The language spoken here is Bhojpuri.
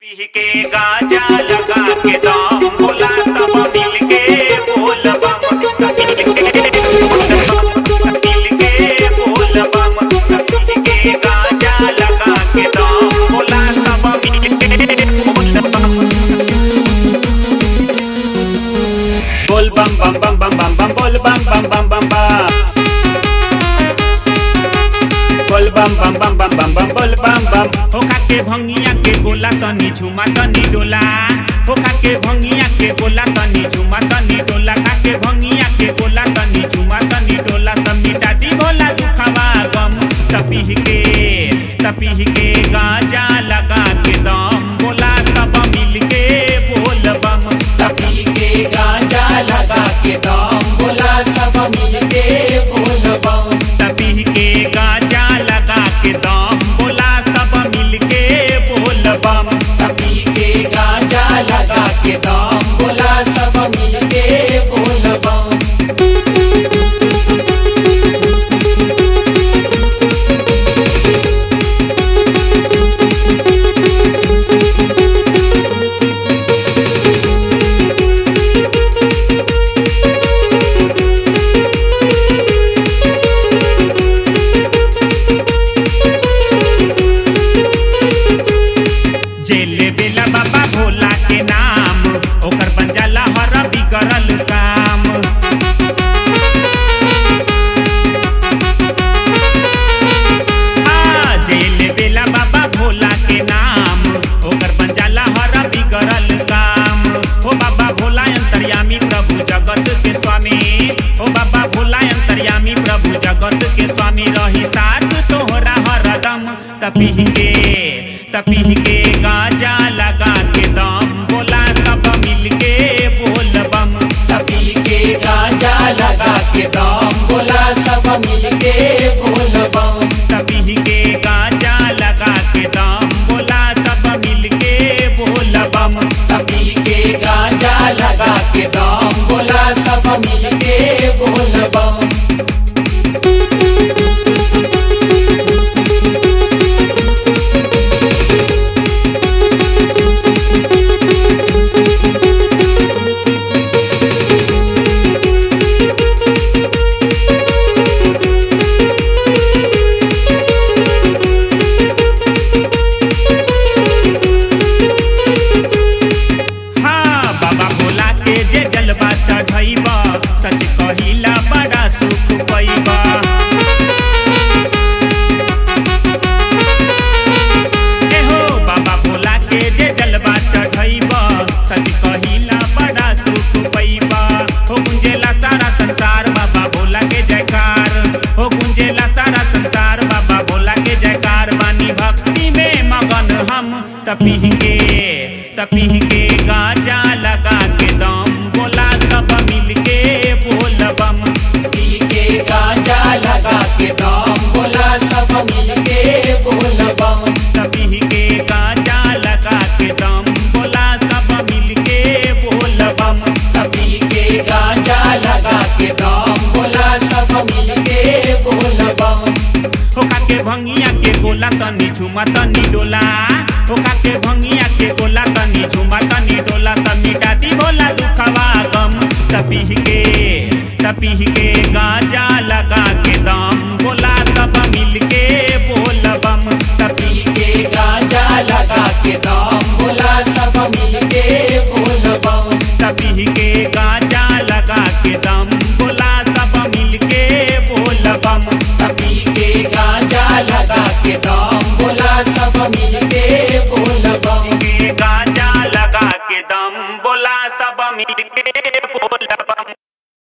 पी के गाजा लगा के दम बोला सब मिल के बोल बम मिल के मिल के बोल बम मिल के गाजा लगा के दम बोला सब मिल के बोल बम बोल बम बम बम बम बम बम बोल बम बम बम बम बम बोल बम बम बम बम बम बम बोल बम बम होका के भंगिया के गोला तनी झुमा तनी डोला होका के भंगिया के गोला तनी झुमा तनी डोला का के भंगिया के गोला तनी झुमा तनी डोला सब मिटा दी भोला दुखवा गम तपीह के तपीह के गाजा लगा के दम बोला सब मिल के बोल बम तपी के गांजा लगा के दम बोला सब मिल के बोल बम तपीह के गाजा लगा के दम बोला सब मिल के बोल बम तपी के गांजा लगा के दम बोला सब मिल के बोल बम जेले बेला बाबा भोला के नाम ओकर बन जाला हर बिगड़ल काम आ, जेले बेला बाबा भोला के नाम ओकर बन जाला हर बिगड़ल काम ओ बाबा भोला अंतर्यामी प्रभु जगत के स्वामी ओ बाबा भोला अंतर्यामी प्रभु जगत के स्वामी रही साथ तोहरा हरदम तपीह के तपीह के गाजा लगा के दम बोला सब मिल के बोल बम तपी के गांजा लगा के दम बोला सब मिल के बोल बम तपीह के गाजा लगा के दम बोला सब मिल के बोल बम तपी के गांजा लगा के दम बोला सब मिल के बोल बम हाँ बाबा भोला के जे जलवा चढ़ैबा सच कहिला बड़ा सुख पैबा एहो बाबा भोला के जे जलवा चढ़ैबा सच कहिला बड़ा सुख पैबा हो गुंजेला सारा संसार बाबा भोला के जयकार हो गुंजेला सारा संसार बाबा भोला के जयकार बानी भक्ति में मगन हम तपीह के तपीह के गाजा लगा के दम बोला सब मिल के बोल बम पी के गांजा लगा के दम बोला सब मिल के बोल बम तपीह के गाजा लगा के दम बोला सब मिल के बोल बम तपी के गांजा लगा के दम बोला सब मिल के बोल बम होका के भंगिया के गोला तनी झुमा तनी डोला होका के भंगिया के गोला तनी झुमा तनी डोला सब मिटा दी भोला दुखवा गम तपीह के तपीह के गाजा लगा के दम बोला सब मिल के बोल बम तपी के गांजा लगा के दम बोला सब मिल के बोल बम तपीह के गाजा लगा के दम बोला सब मिल के बोल बम तपी के गांजा लगा के दम बोला सब मिल के बोल बम के गाजा लगा के दम बोला सब मिल के